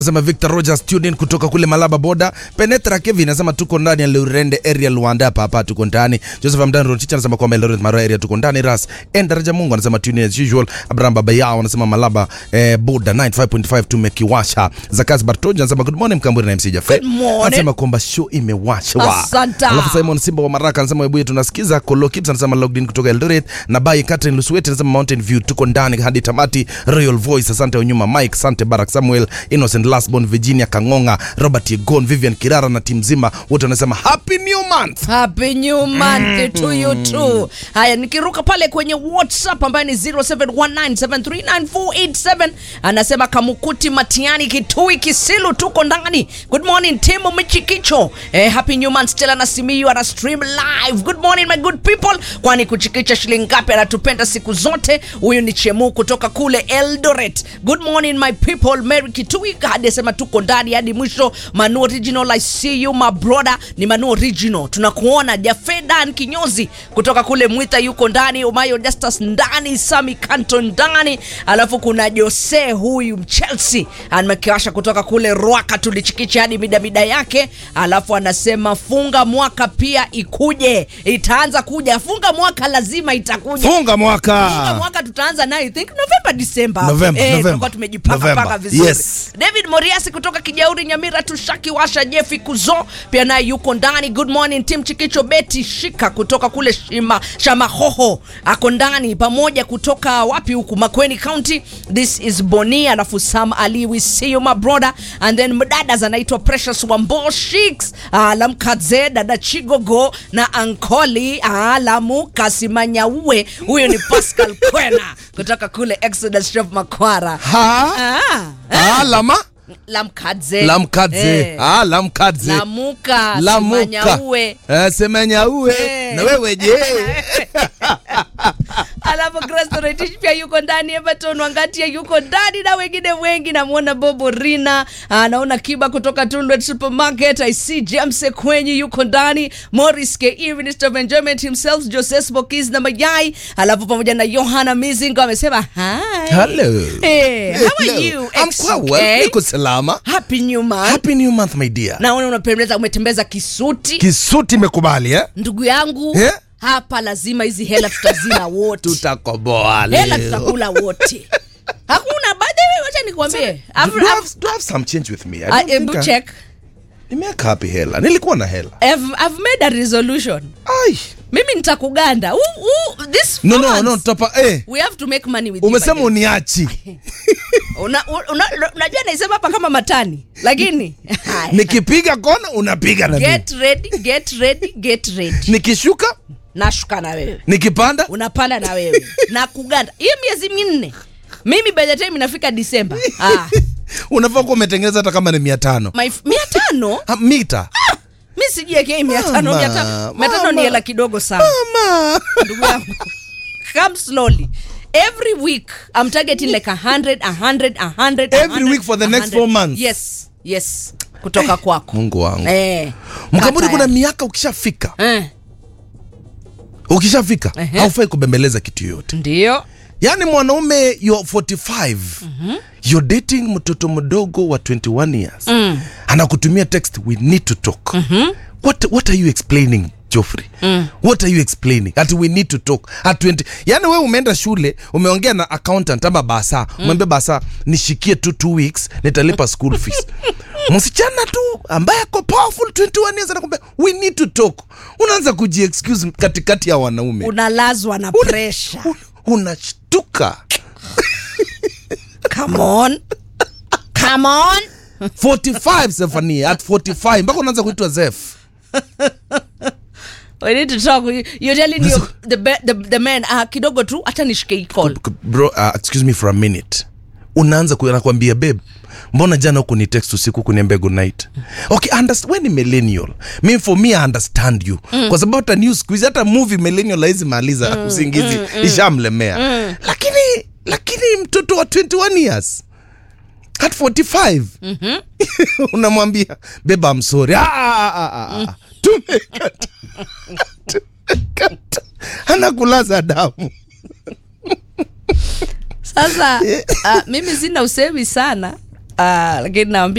Sema Victor Rogers tuned in kutoka kule Malaba Boda. Penetra Kevin anasema tuko ndani ya Lurende area Luanda hapa hapa tuko ndani. Joseph Amdan Rochicha anasema kwamba Eldoret Maro area tuko ndani. Ras Endaraja Mungu anasema tune in as usual. Abraham Babayao anasema Malaba eh, Boda 95.5 tumekiwasha. Zakas Bartoja anasema good morning Mkamburi na MC Jaffe. Good morning. Anasema kwamba show imewashwa. Asante. Alafu Simon Simba wa Maraka anasema webuye tunasikiza. Kolo Kips anasema logged in kutoka Eldoret na Bai Catherine Lusuete anasema Mountain View tuko ndani hadi tamati. Royal Voice asante Onyuma Mike, asante Barak Samuel, Innocent Lasbon, Virginia Kangonga, Robert Yegon, Vivian Kirara na timu nzima wote wanasema happy new month. Happy new month to you too. Haya, nikiruka pale kwenye WhatsApp ambaye ni 0719739487 anasema Kamukuti Matiani Kitui Kisilu tuko ndani. Good morning Timo Michikicho. Eh, happy new month Stella na Simiyu ana stream live. Good morning my good people. Kwani kuchikicha shilingi ngapi anatupenda siku zote. Huyu ni Chemu kutoka kule Eldoret. Good morning my people. Mary Kitui hadi asema tuko ndani hadi mwisho. Manu original I see you my brother. Ni Manu original. Tunakuona Jafedan Kinyozi kutoka kule Mwita yuko ndani. Umayo Justus ndani. Sami Kanto ndani. Alafu kuna Jose huyu Chelsea amekiwasha kutoka kule Rwaka tulichikicha hadi mida mida yake. Alafu anasema funga mwaka pia ikuje. Itaanza kuja. Funga mwaka lazima itakuja. Funga Funga mwaka. mwaka tutaanza nayo I think November December. November, eh, November. tutakuwa tumejipanga November. panga vizuri. Yes. David Moriasi kutoka Kijauri Nyamira tushaki washa Jeffi Kuzo pia naye yuko ndani. Good morning team Chikicho Beti Shika kutoka kule Shima, Shamahoho ako ndani pamoja kutoka wapi huku Makweni County. This is Boni alafu Sam Ali we see you my brother and then mdadas anaitwa Precious Wambo Shiks Alamkadze dada Chigogo na Ankoli Alamu Kasimanyauwe huyo ni Pascal Kwena kutoka kule Exodus Shop Makwara. Ha? Ah. Ah, lama? Lamkadze Lamkadze. Eh. Ah, lamkadze. Lamuka Lamuka. Simanyaue. Eh, Semanyaue. Eh. Na wewe je? alafu Grace pia yuko ndani Everton Wangatia yuko ndani na wengine wengi namwona Bobo Rina ah, naona Kiba kutoka Tundred Supermarket I see James Kwenye yuko ndani Morris Ke Minister of Enjoyment himself Joseph Bokis na Mayai alafu pamoja na Johanna Mizingo amesema hi Hello. hey, how are Hello. you I'm quite well. Niko salama. Happy new month Happy new month my dear. naona unapendeza umetembeza kisuti Kisuti imekubali eh? ndugu yangu Eh? hapa lazima hizi hela tutazila wote Tutakoboa hela leo. tutakula wote hakuna by the way wacha nikwambie Do, I've- do, I I've- have, do I have some change with me? I I- don't hebu think I- check Nimeweka hapi hela. Nilikuwa na hela. I've, I've made a resolution Ai. mimi nitakuganda Who- who- this No, four no, months, no, tutapa eh. we have to make money with you, Umesema by the way. uniachi. Una- una- unajua naisema hapa kama matani lakini Nikipiga kona unapiga na mimi. get ready get ready get ready Nikishuka, nashuka na wewe nikipanda, unapanda na wewe na kuganda hiyo miezi minne mimi by the time inafika disemba ah, unafaa kuwa umetengeneza hata kama ni mia tano my, mia tano Ha, mita. mi sijiekei mia tano Mama, mia tano mia tano ni mama. hela kidogo sana Mama. ndugu yangu come slowly every week i'm targeting like a hundred a hundred a hundred a Every hundred, week for the a next hundred. four months. yes yes kutoka kwako Mungu wangu. eh, Mkaburi, kata kuna ya- miaka ukishafika, eh, ukishafika Ehe. haufai kubembeleza kitu yoyote. ndio Yaani mwanaume you're 45 you're dating mtoto mdogo wa 21 years anakutumia text we need to talk what, what are you explaining Joffrey what are you explaining ati we need to talk at 20 yani wewe umeenda shule umeongea na accountant ama basa umwambia basa nishikie tu two weeks nitalipa school fees msichana tu ambaye ako powerful 21 years anakwambia we need to talk unaanza kujiexcuse katikati ya wanaume unalazwa na Una- pressure un- unashtuka come on come on 45 Stephanie at 45 mpaka unaanza kuitwa Zef we need to talk you're telling you the, be- the, the man uh, kidogo tu hata nishike hii call bro uh, excuse me for a minute unaanza ku- anakuambia babe mbona jana huku ni text usiku kuniambia good night okay understand, we ni millennial mi for me I understand you kwa sababu hata news siku hizi hata movie millennial haizi maliza usingizi ishamlemea lakini lakini mtoto wa 21 years at 45 unamwambia beba I'm sorry ah, ah, ah, ah, ah. tumekata tumekata anakulaza damu sasa uh, mimi sina usemi sana lakini naambia